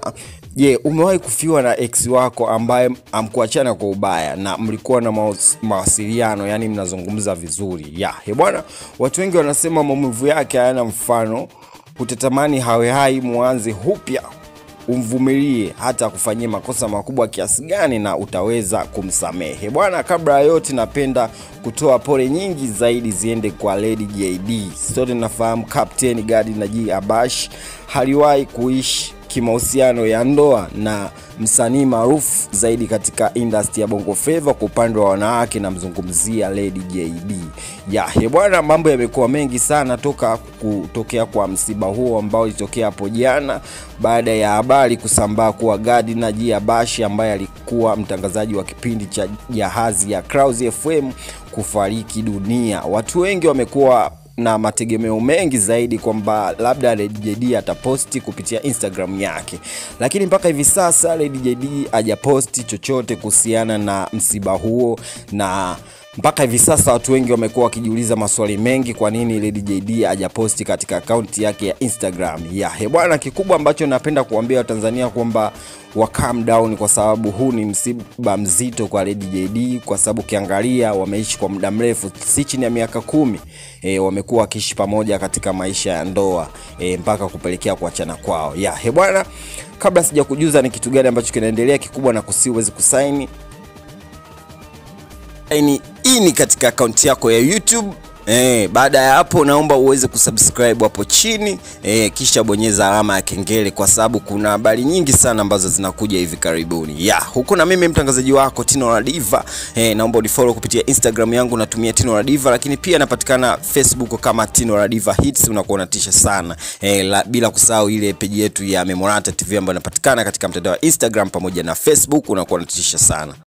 bwana je umewahi kufiwa na ex wako ambaye amkuachana kwa ubaya na mlikuwa na mawas- mawasiliano yani mnazungumza vizuri ya he bwana watu wengi wanasema maumivu yake hayana mfano utatamani hawe hai mwanze upya umvumilie hata akufanyie makosa makubwa kiasi gani na utaweza kumsamehe bwana kabla ya yote napenda kutoa pole nyingi zaidi ziende kwa lady jd sote nafahamu captain gadi na g abash haliwahi kuishi kimahusiano ya ndoa na msanii maarufu zaidi katika industry ya bongo flava kwa upande wa wanawake namzungumzia lady jd ya he bwana mambo yamekuwa mengi sana toka kutokea kwa msiba huo ambao ilitokea hapo jana baada ya habari kusambaa kuwa gadi na jia bashi ambaye alikuwa mtangazaji wa kipindi cha jahazi ya Clouds fm kufariki dunia watu wengi wamekuwa na mategemeo mengi zaidi kwamba labda Lady JD ataposti kupitia Instagram yake, lakini mpaka hivi sasa Lady JD hajaposti chochote kuhusiana na msiba huo na mpaka hivi sasa watu wengi wamekuwa wakijiuliza maswali mengi, kwa nini Lady JD hajaposti katika akaunti yake ya Instagram ya he bwana. Kikubwa ambacho napenda kuambia Watanzania kwamba wa calm down, kwa sababu huu ni msiba mzito kwa Lady JD, kwa sababu ukiangalia wameishi kwa muda mrefu, si chini ya miaka kumi e, wamekuwa wakiishi pamoja katika maisha ya ndoa e, mpaka kupelekea kuachana kwao ya he bwana. Kabla sija kujuza ni kitu gani ambacho kinaendelea kikubwa, na kusi uweze kusaini saini ini katika akaunti yako ya YouTube. Eh, baada ya hapo naomba uweze kusubscribe hapo chini eh, kisha bonyeza alama ya kengele kwa sababu kuna habari nyingi sana ambazo zinakuja hivi karibuni. Ya, huko na mimi mtangazaji wako Tino la Diva. Eh, naomba unifollow kupitia Instagram yangu natumia Tino la Diva, lakini pia napatikana Facebook kama Tino la Diva Hits, unakuwa unatisha sana. Eh, la, bila kusahau ile peji yetu ya Memorata TV ambayo inapatikana katika mtandao wa Instagram pamoja na Facebook, unakuwa unatisha sana.